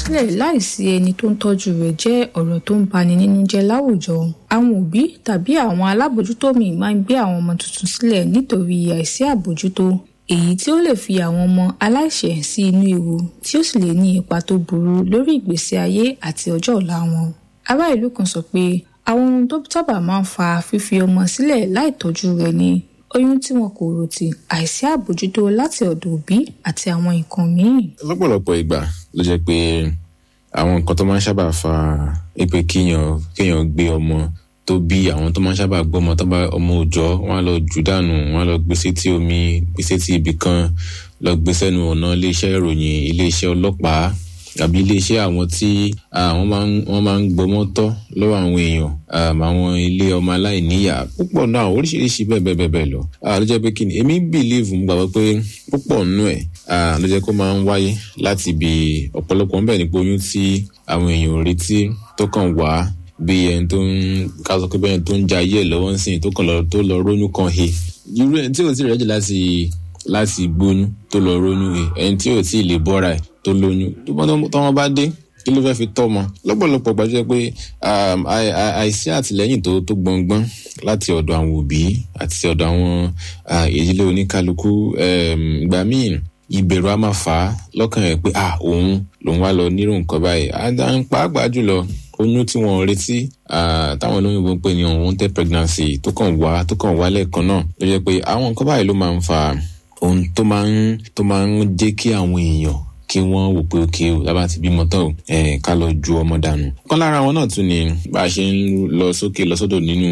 sílẹ̀ láìsí ẹni tó ń tọ́jú rẹ̀ jẹ́ ọ̀rọ̀ tó ń bani nínú jẹ́ láwùjọ àwọn òbí tàbí àwọn alábòjútó míì máa ń gbé àwọn ọmọ tuntun sílẹ̀ nítorí àìsí àbójútó èyí tí ó lè fi àwọn ọmọ aláìṣẹ̀ sí inú ewu tí ó sì lè ní ipa tó burú lórí ìgbésí ayé àti ọjọ́ ọ̀la wọn ará ìlú kan sọ pé àwọn ohun tó sábà máa ń fa fífi ọmọ sílẹ̀ láì tọ́jú rẹ̀ ni oyún tí wọn kò rò tì àìsí àbójútó láti ọ̀dọ̀ òbí àti àwọn nǹkan míì. lọ́pọ̀lọpọ̀ ìgbà ló jẹ́ pé àwọn nǹkan tó máa ń sábà fa pé kéèyàn kéèyàn gbé ọmọ tó bí àwọn tó máa ń sábà gbọ́ ọmọ tó bá ọmọ òòjọ́ wọn á lọ jù dànù wọn á lọ gbé sétí omi gbé sétí ibì kan lọ gbé sẹ́nu ọ̀nà iléeṣẹ́ ìròyìn iléeṣẹ́ ọlọ́pàá àbí iléeṣẹ́ àwọn tí wọ́n máa ń wọ́n máa ń gbọmọ́ tọ́ lọ́wọ́ àwọn èèyàn àwọn ilé ọmọ aláìníyà púpọ̀ náà oríṣiríṣi bẹ́ẹ̀ bẹ́ẹ̀ bẹ́ẹ̀ bẹ́ẹ̀ lọ ló jẹ́ pé kí ni èmi bìlíìfù mo gbàgbọ́ pé púpọ̀ nínú ẹ̀ ló jẹ́ kó máa ń wáyé láti ibi ọ̀pọ̀lọpọ̀ ńbẹ̀ nípa oyún tí àwọn èèyàn ò retí tó kàn wá bí ẹni tó ń ká sọ pé bẹ́ẹ̀ tó ń ja ayé ẹ̀ lọ́wọ́ ń sìn tó kàn lọ tó lọ róyún kan he irú ẹni tí ò tí ì rẹ́jì láti láti gbóyún tó lọ róyún he ẹni tí ò tí ì lè bọ́ra ẹ̀ tó lóyún tó bá tọ́mọ bá dé kí ló fẹ́ẹ́ fi tọ́mọ lọ́pọ̀lọpọ̀ gbàjọ́ pé àìsí àtìlẹ́yìn tó tó gbọ̀ngbọ́n láti ọ̀dọ̀ àwọn òbí àti ọ̀dọ̀ àwọn ìdílé oníkálukú ìgbà míì ìbẹ̀rù á máa fà á lọ́kàn rẹ̀ pé ah òun lòun wá lọ nírò nǹkan báyìí pàápàá jùlọ oyún tí wọn retí táwọn olóyìnbó ń pè ní unwanted pregnancy tó kàn wá tó kàn wá lẹ́ẹ̀kan náà ló jẹ́ pé àwọn nǹkan báyìí ló máa ń fa ohun tó máa ń tó máa ń jẹ́ kí àwọn èèyàn kí wọ́n wò pé òkè o lábá ti bímọ tán o ká lọ ju ọmọ dànù. kan lára àwọn náà tún ni bá a ṣe ń lọ sókè lọ sódò nínú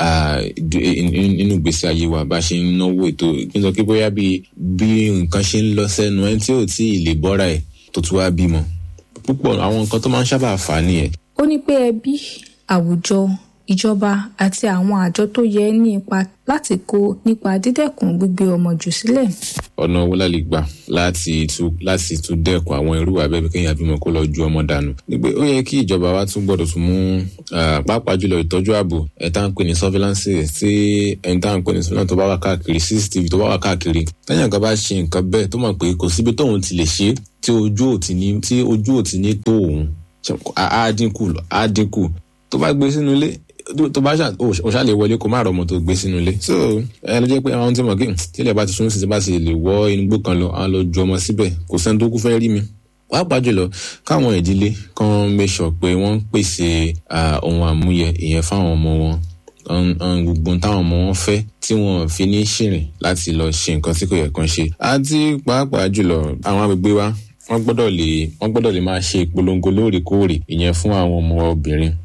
nínú ìgbésí ayé wa bá a ṣe ń náwó ètò kí n sọ pé bóyá bí bí nǹkan ṣe ń lọ sẹ́nu ẹni tí ò tí ì lè bọ́ra ẹ̀ tó tún wá bímọ. púpọ̀ àwọn nǹkan tó máa ń sábà fà á nìyẹn. ó ní pé ẹbí àwùjọ ìjọba àti àwọn àjọ tó yẹ ní ipa láti kó nípa dídẹ́kun gbígbé ọmọ jù sílẹ̀. ọ̀nà owó la lè gbà láti tún láti tún dẹ́kun àwọn irú abẹ́bí kéèyàn bímọ kó lọ ju ọmọ dànù. nígbà ó yẹ kí ìjọba wa tún gbọ́dọ̀ tún mú pàápàá jùlọ ìtọ́jú ààbò ẹ̀ tá à ń pè ní surveillance tí ẹ̀ tá à ń pè ní surveillance tó bá wà káàkiri cctv tó bá wà káàkiri tẹ́yìn kan bá ṣe nǹkan bẹ́ẹ̀ tó mọ̀ pé kò síbi tóun ti lè ṣe tí ojú ò ti ní tí ojú ò ti ní tó òun á dínkù á dínkù tó bá gbé sínú ilé tó bá ṣà ó ṣà lè wọlé kó má rọmọ tó gbé sínú ilé so ẹ ló jẹ́ pé àwọn tí mo kí tílẹ̀ bá ti sún sí bá ti lè wọ inú kan lọ àwọn lọ ju ọmọ síbẹ̀ kò sẹ́ni tó kú fẹ́ rí mi pàápàá jùlọ káwọn ìdílé kan make sure pé wọ́n ń pèsè ohun àmúyẹ ìyẹn fáwọn ọmọ wọn gbogbo táwọn ọmọ wọn fẹ́ tí wọ́n fi ní ṣìrìn láti lọ ṣe nǹkan tí kò yẹ kán ṣe àti pàápàá jùlọ àwọn agbègbè wa wọ́n gbọ́dọ̀ lè wọ́n gbọ́dọ̀ lè máa ṣe ìpolongo lóòrèkóòrè ìyẹn fún àwọn ọmọ obìnrin